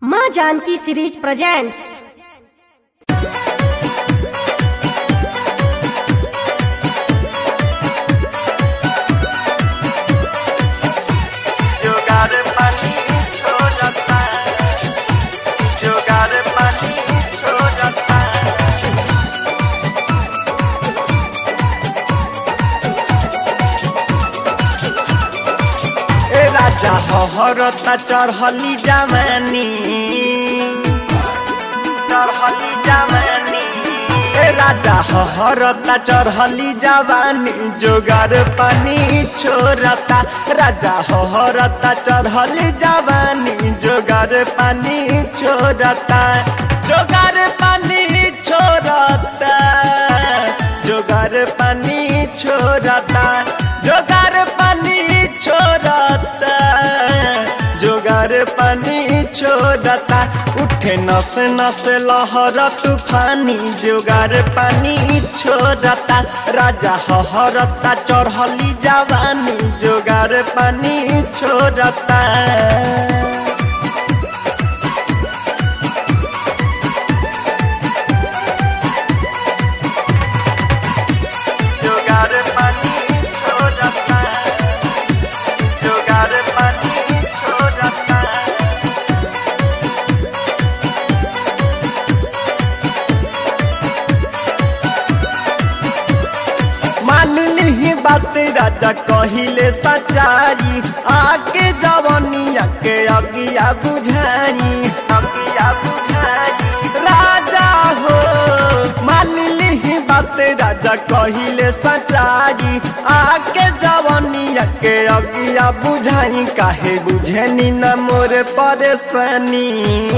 माँ Janaki series presents जुगाड़ पानी छोड़ता जुगाड़ पानी छोड़ता ए राजा हरता चढ़ली जवानी चढ़ली जवानी ए राजा हरता चढ़ली जवानी जोगार पानी छोड़ता राजा हरता चढ़ली जवानी जोगार पानी छोड़ता जोगार पानी छोड़ता जोगार पानी छोड़ता जोगार पानी छोड़ता जोगार पानी छोड़ता उठे नस नस लहर तूफानी जोगार पानी छोड़ता राजा हरता चढ़ली जवानी जोगार पानी छोड़ता जोगार पानी छोड़ता जोगार पानी छोड़ता मान ली बात राजा कहिले सचारी आके जवनिया के अगिया बुझाई अगिया बुझाई राजा हो मान ली बात राजा कहिले सचारी आके जवनिया के अगिया बुझाई काहे बुझेनी न मोर परेशानी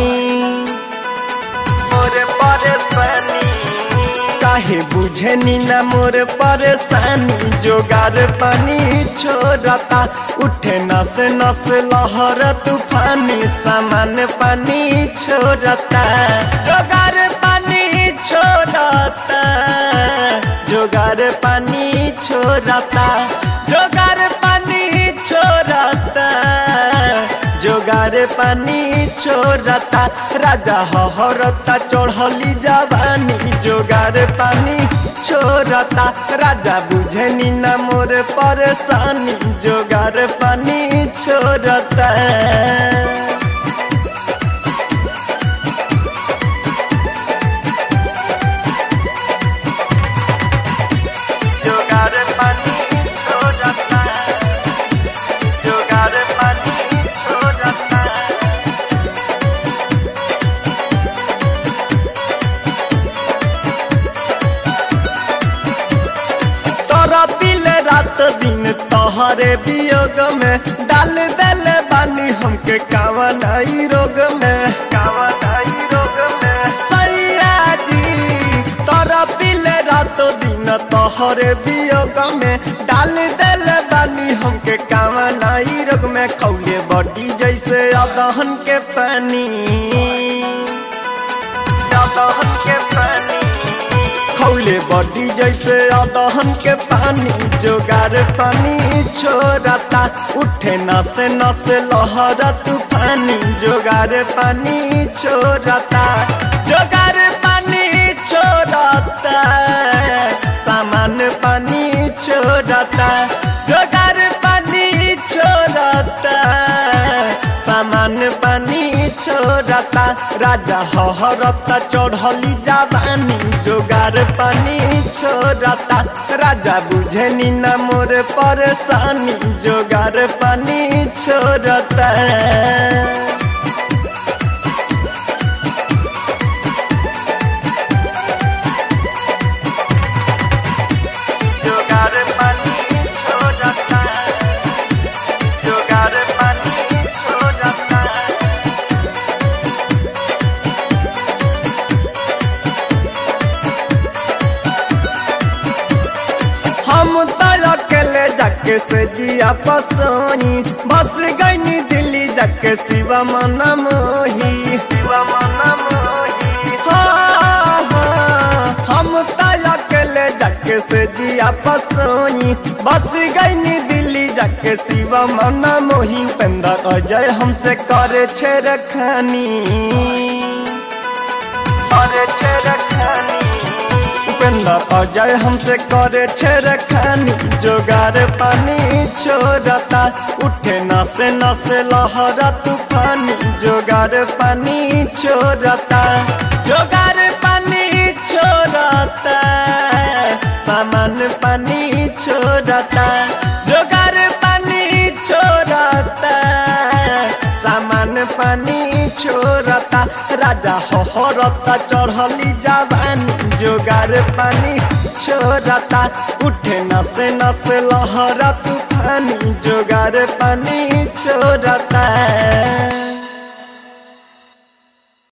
मोर परेशानी काहे बुझनी न मोर परेशानी जोगार पानी छोड़ता उठे नस नस लहर तूफानी सामान पानी छोड़ता जोगार पानी छोड़ता जोगार पानी छोड़ता जोगार पानी छोड़ता जोगार पानी छोड़ता राजा हरता चढ़ली जवानी जोगार पानी छोड़ता राजा बुझनी न मोर परेशानी जोगार पानी छोड़ता जोगार पानी छोड़ता जोगार पानी छोड़ता तोरा दिल रात दिन तोहरे वियोग में डाल दल बानी हमके कावनाई रोग में कावनाई रोग में सैया जी तोरा दिल रात दिन तोहरे वियोग में डाल दल बानी हमके कावनाई रोग में खौले बड़ी जैसे अदहन के पानी अदहन के पानी खौले बड़ी जैसे अदहन के पानी जोगार पानी छोड़ता उठे नसे नसे लहर तूफानी जोगार पानी छोड़ता जोगार पानी छोड़ता सामान पानी छोड़ता जोगार पानी छोड़ता सामान पानी छोड़ता राजा हरता चढ़ली जवानी जोगार पानी छोड़ता राजा बुझनी न मोर परेशानी जोगार पानी छोड़ता जोगार पानी छोड़ता जोगार पानी छोड़ता हम तो अकेले जाके से जिया पसोनी बस गई दिल्ली जाके शिवा मन मोही शिवा मन मोही हाँ, हाँ, हम तो अकेले जाके से जिया पसोनी बस गई दिल्ली जाके के सिवा मना मोही उपेंद्र अजय हमसे करे छे रखानी करे छे रखानी उपेंद्र अजय हमसे करे छे रखानी जोगार पानी छोड़ता उठे नसे नसे लहरा तूफानी जोगार पानी छोड़ता जोगार पानी छोड़ता सामान पानी छोड़ता जोगार पानी छोड़ता सामान पानी छोड़ता राजा होहरता चढ़ली जवानी जोगार पानी छोड़ता उठे नसे नसे लहरा तूफानी जोगार पानी छोड़ता